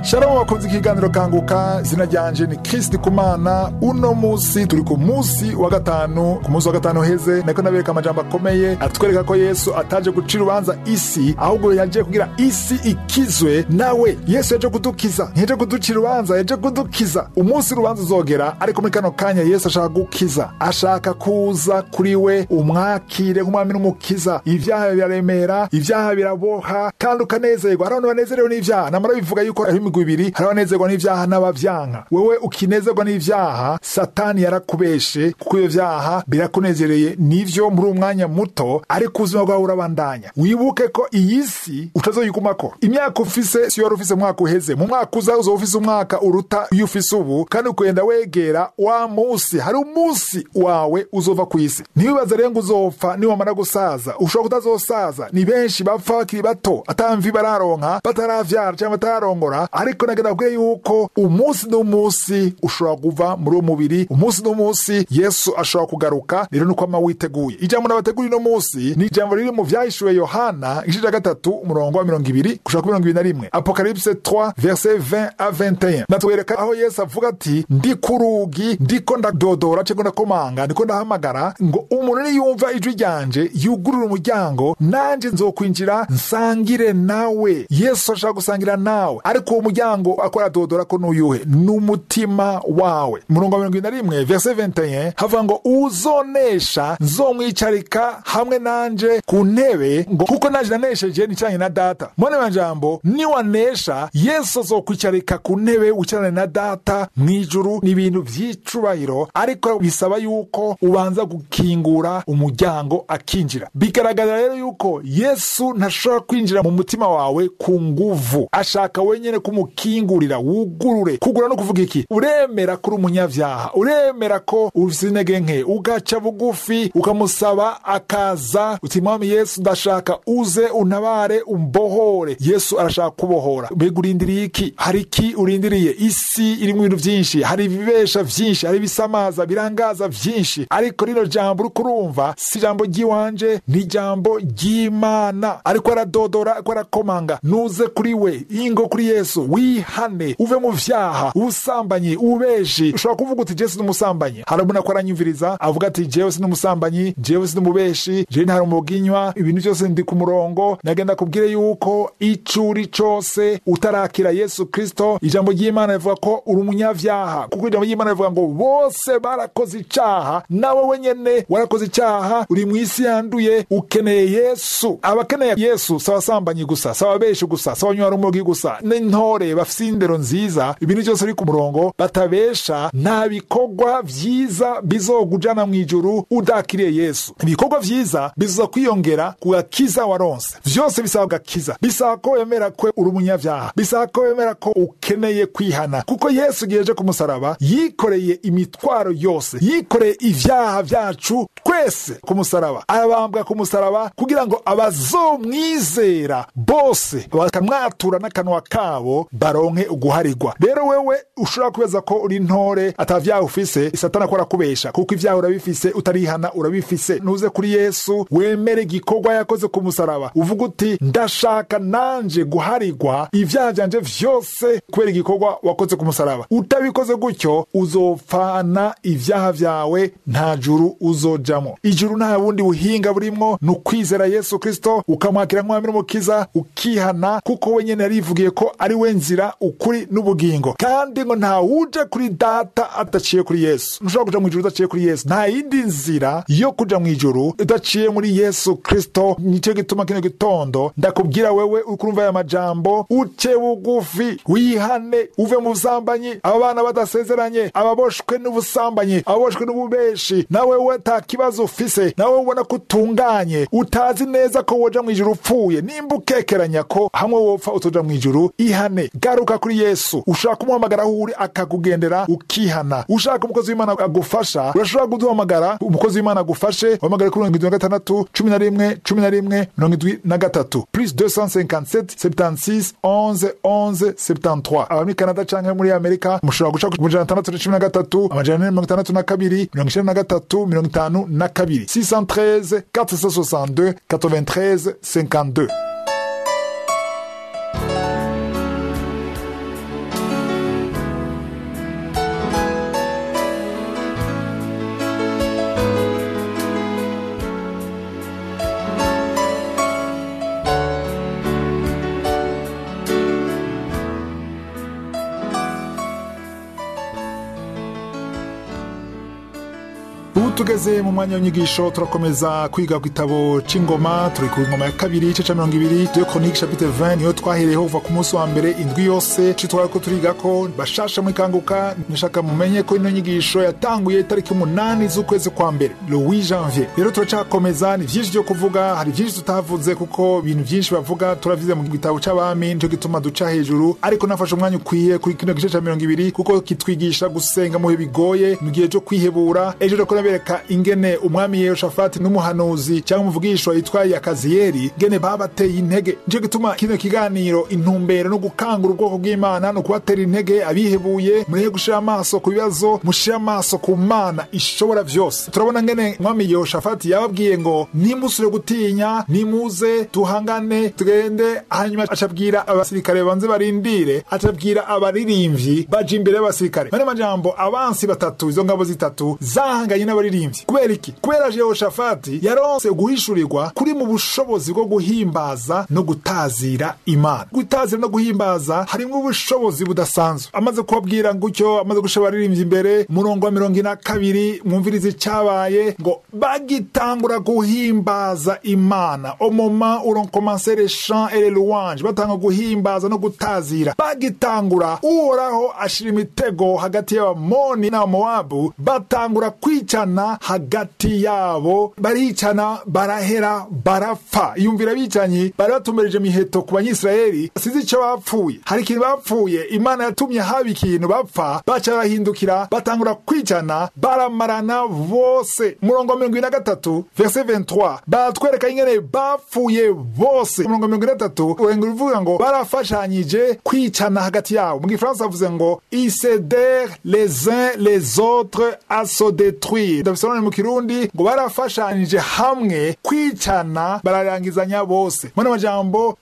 shalom bakunze ikiganiro kanguka izina ryanje ni kristi kumana uno musi turi ku musi wa gatanu ku musi wa gatanu heze nako nabereka amajambo akomeye atwereka ko yesu ataje guca urubanza isi ahubwo yaje kugira isi ikizwe nawe yesu yaje kudukiza ntiyaje kuduca urubanza yaje kudukiza umunsi urubanza uzogera ariko muri kano kanya yesu ashaka gukiza ashaka kuza kuri we umwakire nk'umwami n'umukiza ibyaha biraremera ibyaha biraboha kandi ukanezerwa hari abantu banezerewe n'ibyaha namara bivuga yuko ari imigwi ibiri hari abanezerwa n'ibyaha n'abavyanka wewe ukinezerwa n'ibyaha satani yarakubeshe kuko ibyo vyaha birakunezereye nivyo muri uwo mwanya muto ariko ubuzima bwawe urabandanya wibuke ko iyi si utazoyigumako imyaka ufise si wari ufise umwaka uheze mu mwaka uza uzoba ufise umwaka uruta iyo ufise ubu kandi ukagenda wegera wa musi hari umunsi wawe uzova ku isi ntiwibaze rero ngo uzopfa niwamara gusaza ushobora kutazosaza ni benshi bapfa bakiri bato atamvi bararonka bataravyara cyangwa batararongora ariko nagenda kubwira yuko umunsi n'umunsi ushobora kuva muri uwo mubiri umunsi n'umunsi yesu ashobora kugaruka rero nuko ama witeguye ijambo nabategura uno munsi ni ijambo riri mu vyahishuwe yohana igice ca gatatu umurongo wa mirongo ibiri gushaka kuri mirongo ibiri na rimwe apokalipse 3 verset 20 a 21 natwereka aho yesu avuga ati ndi ku rugi ndiko ndadodora cyangwa ndakomanga ndiko ndahamagara ngo umuntu niyumva ijwi ryanje yugurura umuryango nanje nzokwinjira nsangire nawe yesu ashaka gusangira nawe ariko uwo muryango akora dodora ko n'uyuhe n'umutima wawe murongo wa mirongo ibiri na rimwe verset 21 havuga ngo uzonesha nzomwicarika hamwe nanje ku ntebe ngo kuko nanje nanesheje nicanye na data mone majambo niwanesha yesu azokwicarika ku ntebe wicarane na data mw'ijuru ni ibintu vy'icubahiro ariko bisaba yuko ubanza gukingura umuryango akinjira bigaragara rero yuko yesu ntashobora kwinjira mu mutima wawe ku nguvu ashaka wenyene kumukingurira wugurure kugura no kuvuga iki uremera ko uri umunyavyaha uremera ko ufise intege nke ugaca bugufi ukamusaba akaza uti mwami yesu ndashaka uze untabare umbohore yesu arashaka kubohora mbega urindiriye iki hari iki urindiriye isi irimwo ibintu vyinshi hari ibibesha vyinshi hari ibisamaza birangaza vyinshi ariko rino jambo uriko urumva si ijambo ry'iwanje ni ijambo ry'imana ariko aradodora ariko arakomanga nuze kuri we ingo kuri yesu wihane uve mu vyaha ubusambanyi ububeshi ushobora kuvuga uti jewe sinumusambanyi hari umuntu ko aranyumviriza avuga ati jewe sinumusambanyi jewe sinumubeshi jewe ntari umuginywa ibintu byose ndi ku murongo nagenda kubwire yuko icuri cose utarakira yesu kristo ijambo ry'imana rivuga ko uri umunyavyaha kuko ijambo ry'imana rivuga ngo bose barakoze icaha nawe wenyene warakoze icaha uri mu isi yanduye ukeneye yesu abakeneye yesu si abasambanyi gusa si ababeshi gusa si abanywa rumogi gusa n'intore bafise indero nziza ibintu byose biri ku murongo batabesha nta bikorwa vyiza bizogujana mu ijuru udakiriye yesu ibikorwa vyiza bizoza kwiyongera ku gakiza waronse vyose bisaba gakiza bisaba ko wemera ko uri umunyavyaha bisaba ko wemera ko ukeneye kwihana kuko yesu igihe aje ku musaraba yikoreye imitwaro yose yikoreye ivyaha vyacu twese ku musaraba arabambwa ku musaraba kugira ngo abazomwizera bose bakamwatura n'akanwa kabo baronke uguharigwa rero wewe ushobora kubeza ko uri ntore atavyaha ufise satani akora kubesha kuko ivyaha urabifise utarihana urabifise nuze kuri yesu wemere igikorwa yakoze ku musaraba uvuga uti ndashaka nanje guharigwa ivyaha vyanje vyose kubera igikorwa wakoze ku musaraba utabikoze gutyo uzopfana ivyaha vyawe nta juru uzojamwo ijuru nta bundi buhinga burimwo ni ukwizera yesu kristo ukamwakira nk'umwami n'umukiza ukihana kuko wenyene yarivugiye ko ari we nzira ukuri n'ubugingo kandi ngo nta wuje kuri data adaciye kuri yesu ntushobora kuja mu ijuru udaciye kuri yesu nta yindi nzira yo kuja mu ijuru udaciye muri yesu kristo nicyo gituma kino gitondo ndakubwira wewe uriko urumva aya majambo uce bugufi wihane uve mu busambanyi aba bana badasezeranye ababoshwe n'ubusambanyi ababoshwe n'ububeshi nawe we ta kibazo ufise nawe ubona ko utunganye utazi neza ko woja mu ijuru upfuye nimba ukekeranya ko hamwe wopfa utoja mu ijuru ihane garuka kuri yesu ushaka kumuhamagara aho uri akakugendera ukihana ushaka umukozi w'imana agufasha urashobora kuduhamagara umukozi w'imana agufashe wahamagare kuri mirongo indwi na gatandatu cumi na rimwe cumi na rimwe mirongo indwi na gatatu plus 257 76 11 11 73 aba muri canada canke muri amerika mushobora guca ku majana atandatu na cumi na gatatu amajana ane mirongo itandatu na kabiri mirongo icenda na gatatu mirongo itanu na kabiri 613 462 93 52 tugeze mu mwanya w'inyigisho turakomeza kwiga ku gitabo c'ingoma turi ku ngoma ya kabiri igice ca mirongo ibiri de chronique chapitre 20 niyo twahereyeho kuva ku munsi wa mbere indwi yose ico twariko turigako bashasha muri kanguka nishaka mumenye ko ino nyigisho yatanguye itariki umunani z'ukwezi kwa mbere le 8 janvier rero turacakomeza ni vyinshi vyo kuvuga hari vyinshi tutavuze kuko ibintu vyinshi bavuga turavize mu gitabo c'abami nico gituma duca hejuru ariko nafashe umwanya ukwiye kuri kino gice ca mirongo ibiri kuko kitwigisha gusenga mu bihe bigoye mu gihe cyo kwihebura ejo rero nabereka ingene umwami yehoshafati n'umuhanuzi cyangwa umuvugishwa yitwa yakaziyeri ngene babateye intege nico gituma kino kiganiro intumbero no gukangura ubwoko bw'imana no kubatera intege abihebuye mureke gushira amaso ku bibazo mushire amaso ku mana ishobora vyose turabona ngene umwami yehoshafati yababwiye ngo nimusure gutinya nimuze tuhangane tugende hanyuma acabwira abasirikare banze barindire acabwira abaririmvyi baje imbere y'abasirikare mane majambo abansi batatu izo ngabo zitatu zahanganye n'abaririmbyi kubera iki kubera yehoshafati yaronse guhishurirwa kuri mu bushobozi bwo guhimbaza no gutazira imana gutazira no guhimbaza harimwo ubushobozi budasanzwe amaze kubabwira gutyo amaze gushira abaririmbyi imbere umurongo wa mirongo ine na kabiri mwumvirize icyabaye ngo bagitangura guhimbaza imana au moment où l'on commençait les chants et les louanges batanga guhimbaza no gutazira bagitangura uhoraho ashira imitego hagati y'abamoni n'abamowabu batangura kwicana hagati yabo baricana barahera barapfa yumvira bicanyi bari batumbereje miheto ku banyisirayeli sizi icyo bapfuye hari ikintu bapfuye imana yatumye haba ikintu bapfa baca barahindukira batangura kwicana baramarana bose umurongo wa mirongo ine na gatatu verse 23 baratwereka ingene bapfuye bose umurongo wa mirongo ine na gatatu urenga uvuga ngo barafashanyije kwicana hagati yabo mu gifaransa bavuze ngo isedere les uns les autres à se détruire ndabisobanura mu kirundi ngo barafashanyije hamwe kwicana bararangizanya bose muri amajambo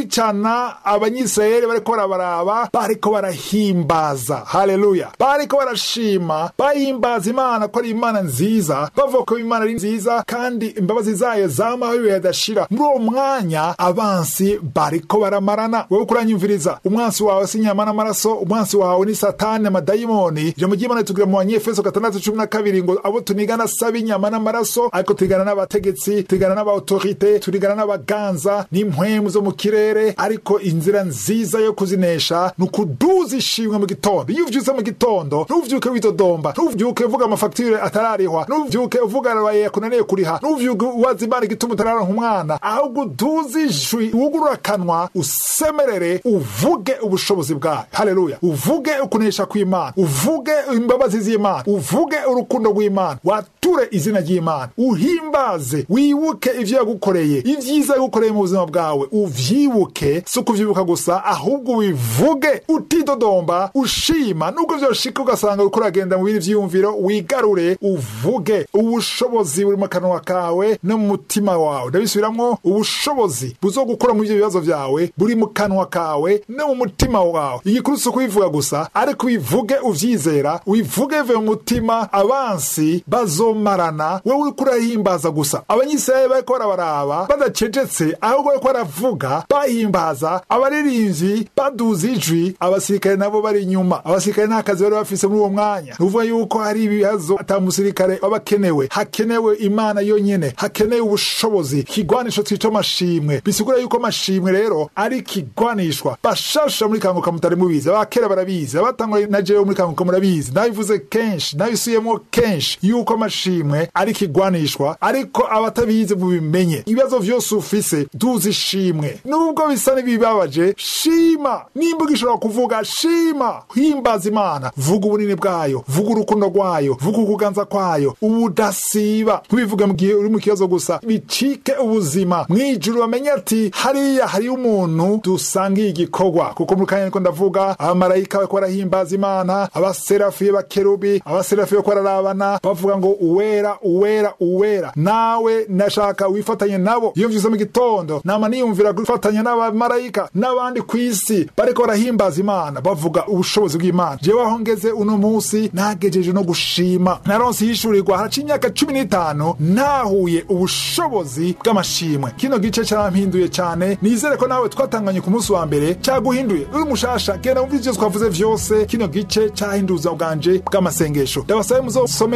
bicana abanyisirayeli bariko barabaraba bariko barahimbaza haleluya bariko barashima bahimbaza imana ko ari imana nziza bavuga ko imana ari nziza kandi imbabazi zayo zamaho ibihe adashira muri uwo mwanya abansi bariko baramarana wowe kuranyumviriza umwansi wawe si inyama n'amaraso umwansi wawe ni satani amadayimoni ijambo ry'imana ritubwira mu banyefeso gatandatu cumi na kabiri ngo abo tunigana saba inyama n'amaraso ariko turigana n'abategetsi turigana n'abaautorite turigana n'abaganza n'impwemu zo mu kirere ariko inzira nziza yo kuzinesha ni ukuduza ishimwe mu gitondo iyo uvyutse mu gitondo ntuvyuke widodomba ntuvyuke uvuga amafagitire atararihwa ntuvyuke uvuga arabaye yakunaniye kuriha ntuvyuke uwaza imana igituma utararonka umwana ahubwo uduze ijwi wugurura akanwa usemerere uvuge ubushobozi bwayo haleluya uvuge ukunesha kw'imana uvuge imbabazi z'imana uvuge urukundo rw'imana wature izina ry'imana uhimbaze wibuke ivyo yagukoreye ivyiza yagukoreye mu buzima bwawe uvyibuke si ukuvyibuka gusa ahubwo ubivuge utidodomba ushima nubwo vyoshika ugasanga uriko uragenda mu bindi vyiyumviro wigarure uvuge ubushobozi buri mu kanwa kawe no mu mutima wawe ndabisubiramwo ubushobozi buzogukura mu ivyo bibazo vyawe buri mu kanwa kawe no mu mutima wawe igikuru si ukubivuga gusa ariko ubivuge uvyizera ubivuge bive mu mutima abansi bazomarana wewe uriko urahimbaza gusa abanyisirayeli bariko barabaraba badacecetse ahubwo bariko baravuga bahimbaza abaririmbyi baduza ijwi abasirikare nabo bari inyuma abasirikare nta kazi bari bafise muri uwo mwanya ni ukuvuga yuko hari ibibazo ata musirikare aba akenewe hakenewe imana yonyene hakenewe ubushobozi ikigwanisho twica amashimwe bisigura yuko amashimwe rero ari ikigwanishwa bashasha muri kanguka mutari mubizi abakera barabizi abatanguye na jewe muri kanguka murabizi nabivuze kenshi nabisuyemo kenshi yuko amashimwe ari ikigwanishwa ariko abatabizi mubimenye ibibazo vyose ufise duza ishimwe nubwo bisa n'ibibabaje shima nimba ugishobora kuvuga shima himbaza imana vuga ubunini bwayo vuga urukundo rwayo vuga ukuganza kwayo ubudasiba ntubivuge mu gihe uri mu kibazo gusa bicike ubuzima mwijuru bamenye ati hariya hariyo umuntu dusangiye igikorwa kuko mu kanya niko ndavuga abamarayika bariko barahimbaza imana abaserafi bakerubi abaserafi bariko bararabana bavuga ngo uwera uwera uwera nawe nashaka wifatanye nabo iyo mvyuze mu gitondo nama niyumvira gufatanya n'abamarayika n'abandi ku isi bariko barahimbaza imana bavuga ubushobozi bw'imana jewe aho ngeze uno munsi nagejeje no gushima naronse yishurirwa haraca imyaka cumi n'itanu ntahuye ubushobozi bw'amashimwe kino gice carampinduye cane nizere ko nawe twatanganye ku munsi wa mbere caguhinduye uri mushasha genda wumva ivyo twavuze vyose kino gice cahinduza bwanje bw'amasengesho ndabasabe muzosome ibice bine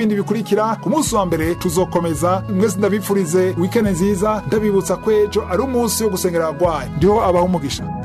n'ibindi bikurikira ku munsi wa mbere tuzokomeza mwese ndabipfurize wikende nziza ndabibutsa ko ejo ari umunsi wo gusengera abagwayi ndiho abaho umugisha